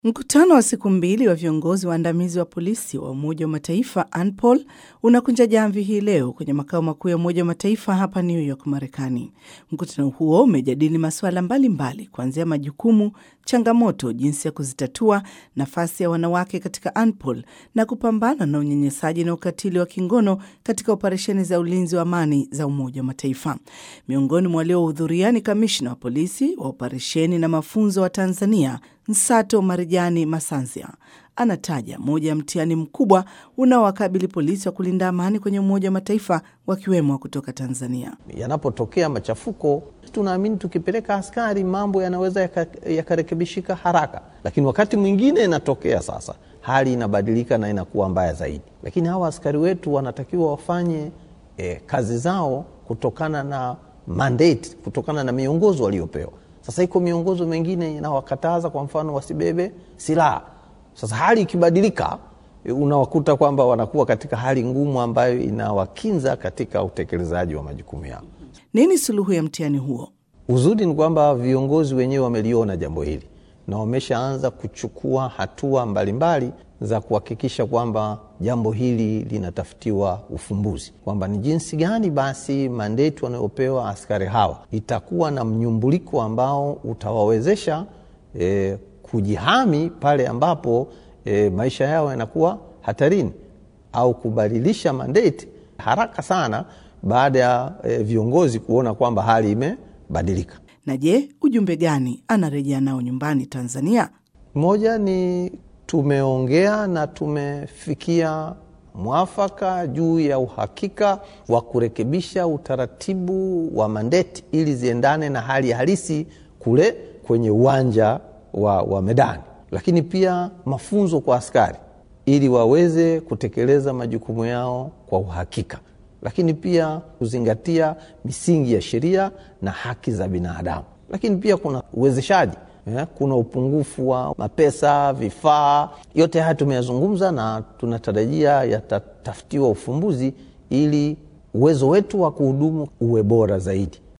Mkutano wa siku mbili wa viongozi waandamizi wa polisi wa Umoja wa Mataifa ANPOL unakunja jamvi hii leo kwenye makao makuu ya Umoja wa Mataifa hapa New York, Marekani. Mkutano huo umejadili masuala mbalimbali kuanzia majukumu, changamoto, jinsi ya kuzitatua, nafasi ya wanawake katika ANPOL na kupambana na unyanyasaji na ukatili wa kingono katika operesheni za ulinzi wa amani za Umoja wa Mataifa. Miongoni mwa waliohudhuria ni kamishna wa polisi wa operesheni na mafunzo wa Tanzania Nsato Marijani Masanzia anataja moja ya mtihani mkubwa unaowakabili polisi wa kulinda amani kwenye Umoja wa Mataifa wakiwemo kutoka Tanzania. Yanapotokea machafuko, tunaamini tukipeleka askari mambo yanaweza yakarekebishika yaka haraka, lakini wakati mwingine inatokea sasa hali inabadilika na inakuwa mbaya zaidi. Lakini hawa askari wetu wanatakiwa wafanye eh, kazi zao kutokana na mandate, kutokana na miongozo waliopewa. Sasa iko miongozo mengine inawakataza, kwa mfano wasibebe silaha. Sasa hali ikibadilika, unawakuta kwamba wanakuwa katika hali ngumu ambayo inawakinza katika utekelezaji wa majukumu yao. Nini suluhu ya mtihani huo? Uzuri ni kwamba viongozi wenyewe wameliona jambo hili na wameshaanza kuchukua hatua mbalimbali mbali za kuhakikisha kwamba jambo hili linatafutiwa ufumbuzi, kwamba ni jinsi gani basi mandeti wanayopewa askari hawa itakuwa na mnyumbuliko ambao utawawezesha e, kujihami pale ambapo e, maisha yao yanakuwa hatarini au kubadilisha mandeti haraka sana baada ya e, viongozi kuona kwamba hali imebadilika. Na je, ujumbe gani anarejea nao nyumbani Tanzania? Moja ni tumeongea na tumefikia mwafaka juu ya uhakika wa kurekebisha utaratibu wa mandeti ili ziendane na hali halisi kule kwenye uwanja wa, wa medani, lakini pia mafunzo kwa askari ili waweze kutekeleza majukumu yao kwa uhakika, lakini pia kuzingatia misingi ya sheria na haki za binadamu, lakini pia kuna uwezeshaji Yeah, kuna upungufu wa mapesa, vifaa. Yote haya tumeyazungumza na tunatarajia yatatafutiwa ufumbuzi ili uwezo wetu wa kuhudumu uwe bora zaidi.